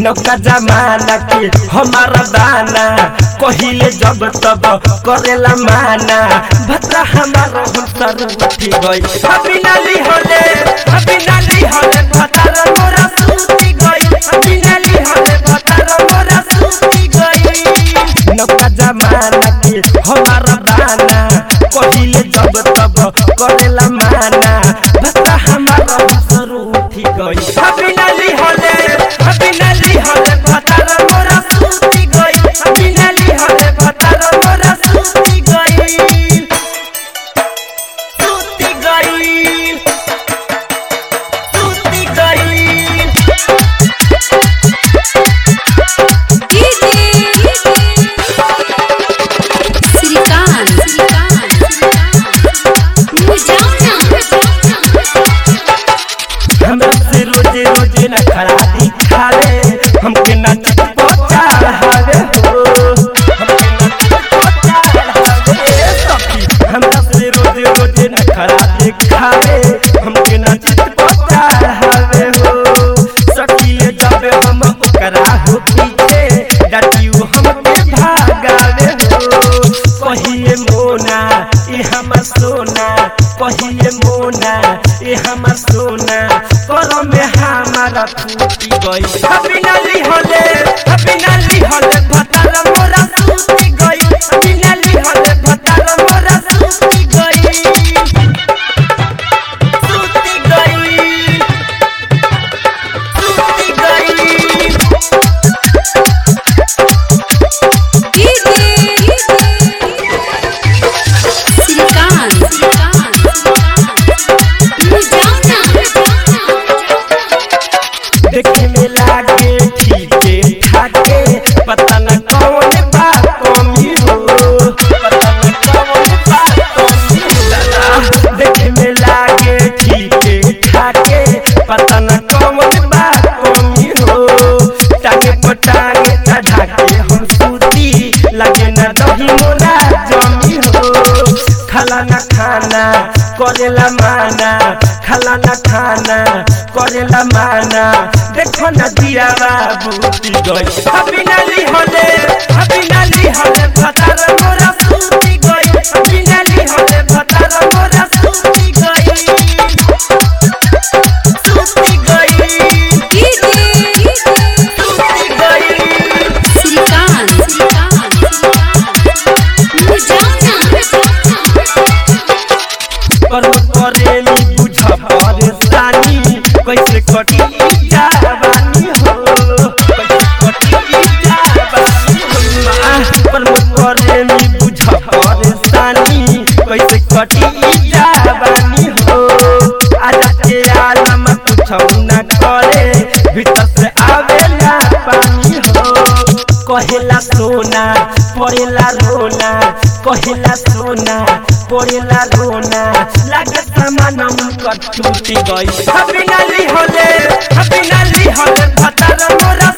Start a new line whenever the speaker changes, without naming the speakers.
नौका जमाना के हमारा दाना कहिले जब तब करेला माना भद्रा हमारा हम सर उठी गई अभी नाली होले अभी नाली होले भद्रा मोरा सूती गई अभी नाली होले भद्रा मोरा सूती गई नौका जमाना के हमारा दाना कहिले जब तब करेला माना भद्रा हमारा हम सर उठी गई अभी नाली होले अभी नाली होले भद्रा मोरा सूती गई अभी नाली होले भद्रा मोरा सूती गई सूती गई सूती गई
श्रीकांत
हमरा से रोजे रोजे न खड़ा दिखावे हमके न पहुंचा हवे हो हमके न पहुंचा हवे सखी हमरा से रोजे रोजे न खड़ा दिखावे हमके न पहुंचा हवे हो सखी ले जावे हम ओकरा हो पीछे डटियो हमके भागावे हो कहिए मोना ए हमर सोना कहिए मोना ए हमर सोना करम में हमारा फूटी गई अभी नाली होले अभी नाली होले भतार मोरा सूती गई अभी नाली होले भतार मोरा सूती गई सूती गई सूती गई देखे में लागे ठीके ठाके पता न कौन बा कमी हो पता न कौन बा कमी हो दादा देखे में लागे ठीके ठाके पता न कौन बा कमी हो टांगे पर टांगे चढ़ा के हम सूती लगे न दही मोला जमी हो खाला न खाना करेला माना खाला न खाना करेला माना देखो न दिया बाबूती गई अभी नाली होले अभी नाली होले भतार मोरा सूती गई अभी नाली होले भतार मोरा सूती गई सूती गई सूती गई पर करेली बुझ परेशानी कैसे कटी जवानी हो कैसे कटी जवानी हो पर करेली बुझ परेशानी कैसे कटी जवानी हो आज के आलम कुछ न करे भीतर से आवेला पानी हो कहेला सोना पड़ेला रोना कहेला सोना पड़ेला रोना लागे सामान उनकर टूटी गई अभी नाली होले अभी नाली होले भतार मोरा